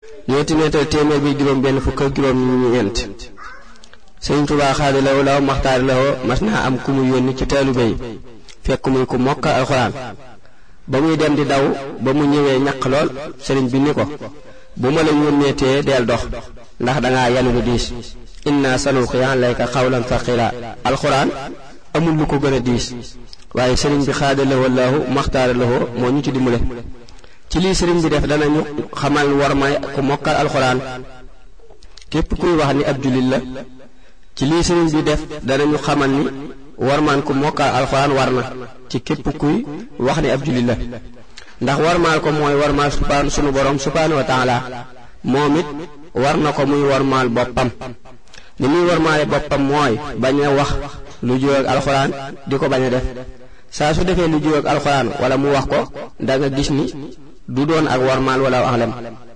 ñeenti neetal téeméer bi juróom benn fukk ak juróom ñeent sëriñ Tuubaa xaadi law law maxtaari law mas naa am ku mu yónni ci taalibe yi fekk muy ku mokkal alxuraan ba muy dem di daw ba mu ñëwee ñaq lool sëriñ bi ni ko bu ma la yónneetee del dox ndax dangaa yanu lu diis inna sanulqi alayka qawlan thaqila alxuraan amul lu ko gën a diis waaye sëriñ bi xaada lawo laahu maxtaara lawo moo ñu ci dimbale ci lii sëriñ bi def danañu xamal war may ku mokkal alxuraan képp kuy wax ni ab jullit la ci lii sëriñ bi def danañu xamal ni warmaan ku mokkal alxuraan war na ci képp kuy wax ni ab jullit la ndax warmaal ko mooy warmaal subhaan sunu borom subhaanahu wa taala moom it war na ko muy warmaal boppam ni muy warmaale boppam mooy bañ a wax lu jóg ak alxuraan di ko bañ a def saa su defee lu jóg ak alxuraan wala mu wax ko da nga gis ni du doon ak warmaal wala axlem